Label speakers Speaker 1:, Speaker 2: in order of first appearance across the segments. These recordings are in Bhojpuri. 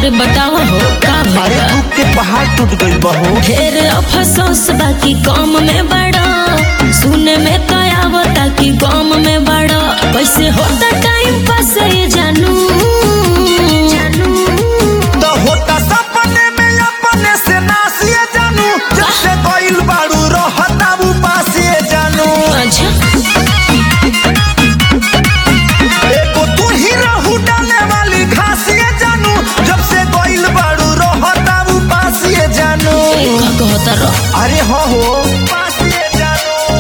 Speaker 1: अरे बताओ हो का
Speaker 2: अरे
Speaker 1: भइल
Speaker 2: दुख के पहाड़ टूट गई बहू
Speaker 1: ढेर अफसोस बाकी कम में बड़ा सुने में तो आवता कि गम में बड़ा कैसे होता टाइम पास ये जानू
Speaker 2: तो होता सपने में अपने से नासिए जानू जब से गइल बाड़ू रहता वो पासिए जानू
Speaker 1: अच्छा
Speaker 2: एको तू ही रहू डाले वाली घासिए जानू जब से गइल बाड़ू रहता वो पासिए जानू
Speaker 1: का कहता रह
Speaker 2: अरे हो हो पासिए जानू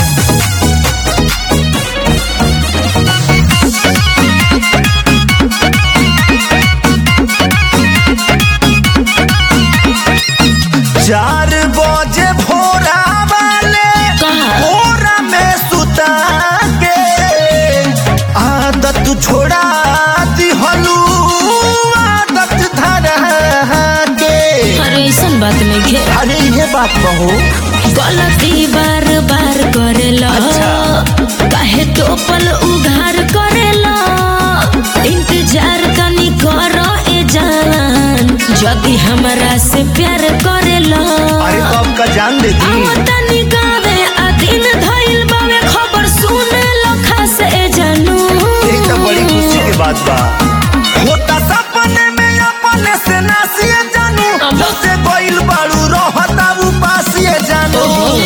Speaker 2: चार बजे भोरा वाले
Speaker 1: कहा?
Speaker 2: भोरा में सुता के आदत छोड़ा दिहलू आदत धरा के
Speaker 1: अरे ऐसन बात नहीं घे
Speaker 2: अरे ये बात कहो
Speaker 1: गलती बार बार करेला
Speaker 2: अच्छा।
Speaker 1: काहे तो पल उघार करेला इंतजार तनी करो ए जान यदि हमरा से प्यार करेला
Speaker 2: अरे तो आपका जान दे दी
Speaker 1: आओ तनी गावे आ दिन धइल बावे खबर सुने लखा से जानू
Speaker 2: एक तो बड़ी खुशी की बात बा होता सपने में अपने से नासिए जानू
Speaker 1: अब-
Speaker 2: जब से गइल बाड़ू रहता वो पासिए जानू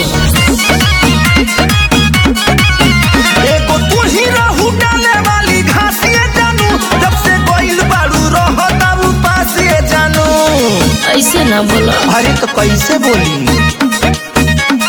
Speaker 2: एगो तू ही रहू डाले वाली घासिए जानू जब से गइल बाड़ू रहता वो पासिए जानू
Speaker 1: ऐसे ना बोलो
Speaker 2: अरे तो कैसे बोली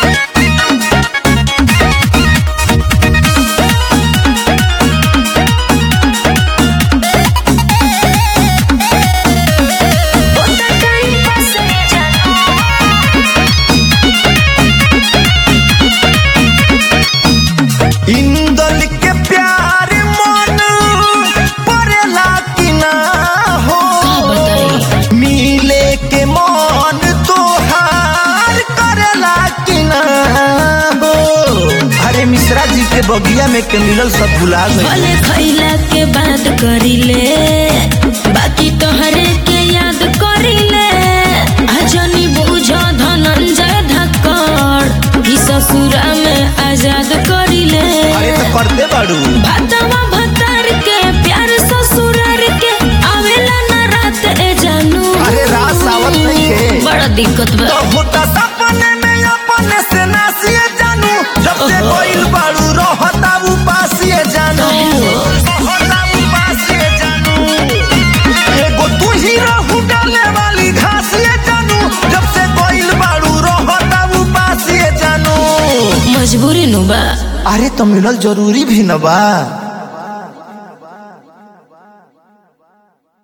Speaker 2: इंदल के प्यार मन परेला कि ना हो
Speaker 1: का बताई
Speaker 2: मिले के मन तोहार करेला कि ना हो अरे मिश्रा जी के बगिया में के मिलल सब भुला गई
Speaker 1: भले खैला के बाद करिले बाकी तोहरे के याद करिले अजनी बुझ धनंजय धक्कड़ ई ससुरा में आजाद करिले
Speaker 2: अरे तो करते बाड़ू
Speaker 1: भातवा भतार के प्यार ससुरार के आवेला ना रात ए जानू
Speaker 2: अरे रात सावत नहीं है
Speaker 1: बड़ा दिक्कत बा
Speaker 2: तो होता सपने में अपने से नासिए जानू जब से
Speaker 1: ओहो।
Speaker 2: कोई बाड़ू रहता वो पासिए जानू
Speaker 1: काहे हो?
Speaker 2: रहता वो पासिए जानू एगो तू ही रहू डाले वाली घासिए जानू जब से कोई बाड़ू रहता वो पासिए जानू
Speaker 1: मजबूरी नु बा
Speaker 2: अरे तो मिलल जरूरी भी न बा